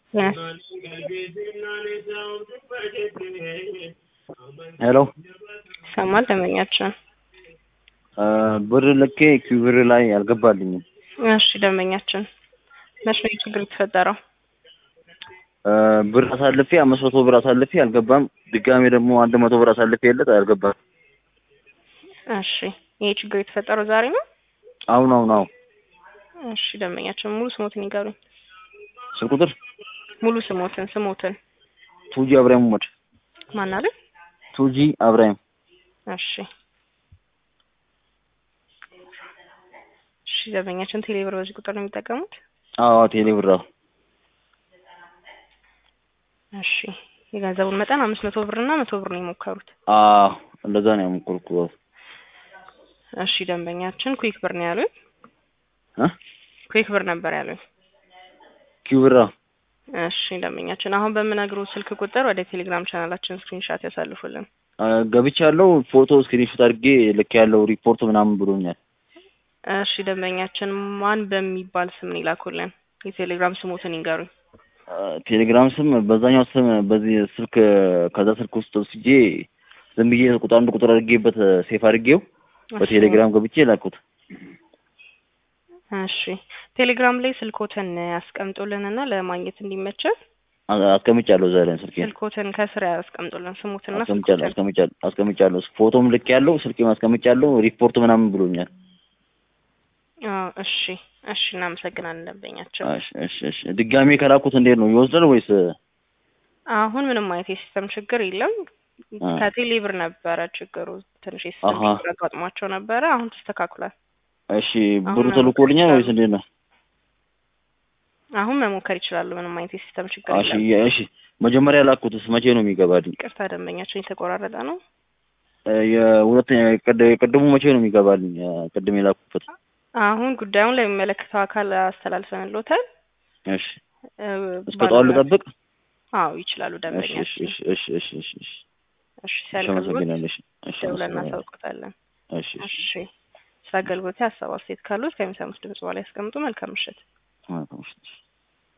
ሄሎ ይሰማል ደንበኛችን? ብር ልኬ ኪውብር ላይ አልገባልኝም። እሺ ደንበኛችን መች ነው ችግር የተፈጠረው? ብር አሳልፌ አምስት መቶ ብር አሳልፌ አልገባም። ድጋሜ ደግሞ አንድ መቶ ብር አሳልፌ የለት አልገባም። እሺ ይሄ ችግር የተፈጠረው ዛሬ ነው? አሁን አሁን አሁን እሺ ደንበኛችን ሙሉ ስሞትን ይገሩኝ። ስልክ ቁጥር ሙሉ ስሞትን ስሞትን ቱጂ አብራሂም ሞድ ማን አለ? ቱጂ አብራሂም እሺ እሺ ደንበኛችን ቴሌብር በዚህ ቁጥር ነው የሚጠቀሙት? አዎ ቴሌ ብር አዎ። እሺ የገንዘቡን መጠን አምስት መቶ ብር እና መቶ ብር ነው የሞከሩት። አዎ እንደዛ ነው ያሞከርኩት። እሺ ደንበኛችን ኩዊክ ብር ነው ያሉኝ። እ ኩዊክ ብር ነበር ያሉኝ። ኪውብር አዎ። እሺ ደንበኛችን አሁን በምነግሩ ስልክ ቁጥር ወደ ቴሌግራም ቻናላችን ስክሪንሻት ያሳልፉልን። ገብቻለሁ። ፎቶ ስክሪንሾት አድርጌ ልክ ያለው ሪፖርት ምናምን ብሎኛል። እሺ ደንበኛችን ማን በሚባል ስም ነው ይላኩልን? የቴሌግራም ስሞትን ይንገሩኝ። ቴሌግራም ስም በዛኛው ስም በዚህ ስልክ ከዛ ስልክ ውስጥ ወስጄ ዝም ብዬ ቁጥር አንድ ቁጥር አድርጌበት ሴፍ አድርጌው በቴሌግራም ገብቼ ላኩት። እሺ ቴሌግራም ላይ ስልኮትን ያስቀምጡልንና ለማግኘት እንዲመቸን አስቀምጫለሁ እዛ ላይ ስልኬ ስልኮትን ከስር ያስቀምጡልን ስሙትና አስቀምጫለሁ አስቀምጫለሁ አስቀምጫለሁ ፎቶም ልክ ያለው ስልኬም አስቀምጫለሁ ሪፖርት ምናምን ብሎኛል። አዎ እሺ እሺ እናመሰግናለን ደንበኛችን። እሺ እሺ እሺ ድጋሜ ከላኩት እንዴት ነው ይወስዳል ወይስ? አሁን ምንም አይነት የሲስተም ችግር የለም። አ ከቴሌ ብር ነበረ ችግሩ ትንሽ የሲስተም አሃ ችግር አጋጥሟቸው ነበረ። አሁን ተስተካክሏል። እሺ አሁን ብሩ መሞከር ተልኮልኛል ወይስ ይችላሉ። እንዴት ነው? አሁን መሞከር ይችላሉ። ምንም አይነት የሲስተም ችግር እሺ የለም። እሺ መጀመሪያ ላኩትስ መቼ ነው የሚገባልኝ? ይቅርታ ደንበኛችን የተቆራረጠ ነው። የሁለተኛ የቀደ- የቀደሙ መቼ ነው የሚገባልኝ? ቅድም የላኩበት አሁን ጉዳዩን ለሚመለከተው አካል አስተላልፈንሎታል። እሺ እ፣ እስከ ጠዋት ባለሙያ ልጠብቅ? አዎ ይችላሉ እሺ እሺ ደንበኛችን። እሺ እሺ እሺ እሺ እሺ እሺ እሺ ሲያልቅልዎት አመሰግናለሁ። እሺ እሺ ደውለን አመሰግናለሁ። እናሳውቅታለን። እሺ እሺ እሺ ስለ አገልግሎት ሀሳብ አስተያየት ካሉት ከሚሰሙት ድምጽ በኋላ ያስቀምጡ። መልካም ምሽት። መልካም ምሽት።